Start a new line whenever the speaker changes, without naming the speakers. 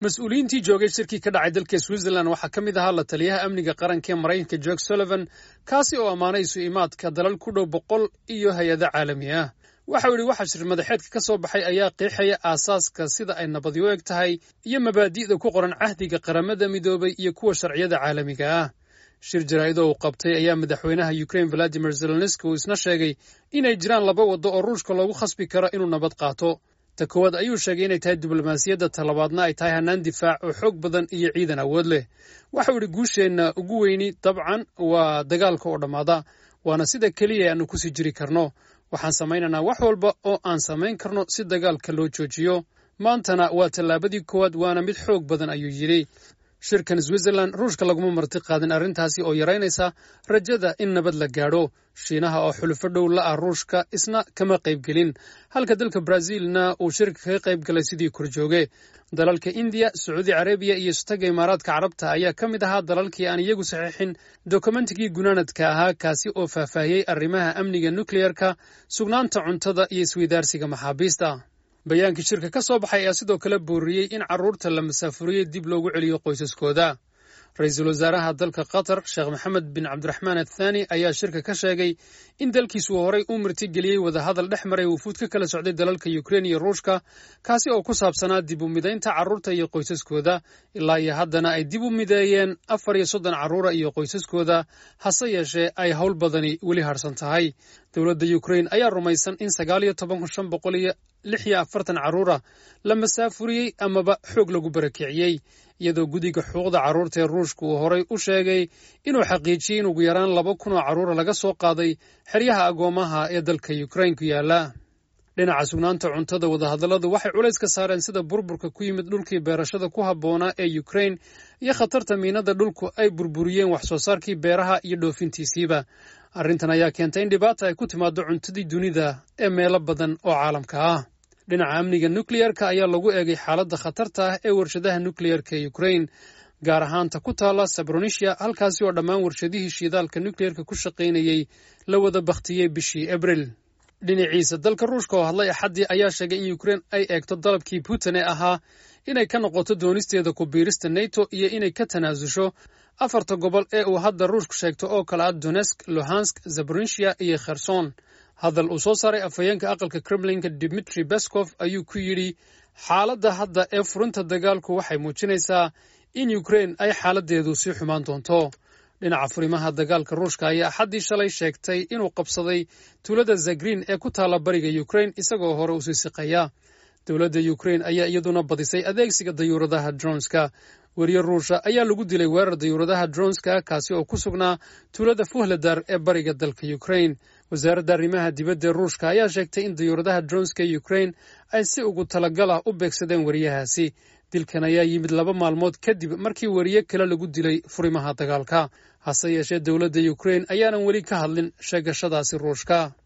mas-uuliyiintii joogay shirkii ka dhacay dalka switzerland waxaa ka mid ahaa la taliyaha amniga qaranka ee maraykanka jorg sullivan kaasi oo ammaanay isu imaadka dalal ku dhow boqol iyo hay-ado caalami ah waxau yidhi waxa shir madaxeedka ka soo baxay ayaa qeexaya aasaaska sida ay nabadyo eg tahay iyo mabaadi'da ku qoran cahdiga qaramada midoobay iyo kuwa sharciyada caalamiga ah shir jaraa'idoo uu qabtay ayaa madaxweynaha ukrain valadimir zelenski uu isna sheegay inay jiraan laba waddo oo ruushka loogu khasbi karo inuu nabad qaato ta koowaad ayuu sheegay inay tahay diblomaasiyadda talabaadna ay tahay hannaan difaac oo xoog badan iyo ciidan awood leh waxau idhi guusheenna ugu weyni dabcan waa dagaalka oo dhammaada waana sida keliya aanu kusii jiri karno waxaan samaynaynaa wax walba oo aan samayn karno si dagaalka loo joojiyo maantana waa tallaabadii koowaad waana mid xoog badan ayuu yidhi shirkan switzerland ruushka laguma marti qaadin arrintaasi oo yaraynaysa rajada in nabad la gaadho shiinaha oo xulufo dhow la ah ruushka isna kama qaybgelin halka dalka brazilna uu shirka kaga qayb galay sidii korjooge dalalka indiya sacuudi carabiya iyo istaga imaaraadka carabta ayaa ka mid ahaa dalalkii aan iyagu saxiixin dokumentigii gunaanadka ahaa kaasi oo faahfaahiyey arrimaha amniga nukleyerka sugnaanta cuntada iyo isweydaarsiga maxaabiista bayaankii shirka ka soo baxay ayaa sidoo kale booriyey in carruurta la masaafuriyey dib loogu celiyo qoysaskooda ra-iisul wasaaraha dalka qatar sheekh maxamed bin cabdiraxmaan athaani ayaa shirka ka sheegay in dalkiisu horay u martigeliyey wadahadal dhex maray wufuud ka kala socday dalalka ukrein iyo ruushka kaasi oo ku saabsanaa dib u midaynta carruurta iyo qoysaskooda ilaa iyo haddana ay dib u mideeyeen afar iyo soddon carruura iyo qoysaskooda hase yeeshee ay howl badani weli harsan tahay dowladda ukrein ayaa rumaysan in sagaal iyo toban kun shan boqol iyo lix iyo afartan carruura la masaafuriyey amaba xoog lagu barakiciyey iyadoo guddiga xuquuqda carruurta ee ruushka uu horay u sheegay inuu xaqiijiyey in ugu yaraan laba kun oo carruura laga soo qaaday xeryaha agoomaha ee dalka ukrain ku yaala dhinaca sugnaanta cuntada wadahadalladu waxay culays ka saareen sida burburka ku yimid dhulkii beerashada ku habboonaa ee ukrain iyo khatarta miinada dhulku ay burburiyeen wax soo saarkii beeraha iyo dhoofintiisiiba arrintan ayaa keentay in dhibaata ay ku timaado cuntadii dunida ee meelo badan oo caalamka ah dhinaca amniga nukleyerka ayaa lagu eegay xaaladda khatarta ah ee warshadaha nukleyerka ee ukrain gaar ahaanta ku taalla sabronisia halkaasi oo dhammaan warshadihii shiidaalka nukleyerka ku shaqaynayey la wada bakhtiyey bishii abril dhinaciisa dalka ruushka oo hadlay axaddii ayaa sheegay in ukrein ay eegto dalabkii putin ee ahaa inay ka noqoto doonisteeda ku biirista neto iyo inay ka tanaasusho afarta gobol ee uu hadda ruushku sheegto oo kale ah donesk luhansk zabronisia iyo kherson hadal uu soo saaray afhayeenka aqalka kremlinka dimitri beskov ayuu ku yidhi xaaladda hadda ee furinta dagaalku waxay muujinaysaa in ukrein ay xaaladdeedu sii xumaan doonto dhinaca furimaha dagaalka ruushka ayaa axaddii shalay sheegtay inuu qabsaday tuulada zagrin ee ku taalla bariga ukrein isagoo hore usii siqaya dowladda ukrein ayaa iyaduna badisay adeegsiga dayuuradaha dronska weriye ruusha ayaa lagu dilay weerar dayuuradaha dronska kaasi oo ku sugnaa tuulada fuhladar ee bariga dalka ukrein wasaaradda arrimaha dibadda ee ruushka ayaa sheegtay in dayuuradaha dronska ee ukrein ay si ugu talagal ah u beegsadeen weriyahaasi dilkan ayaa yimid laba maalmood kadib markii weriye kale lagu dilay furimaha dagaalka hase yeeshee dowladda ukrein ayaanan weli ka hadlin sheegashadaasi ruushka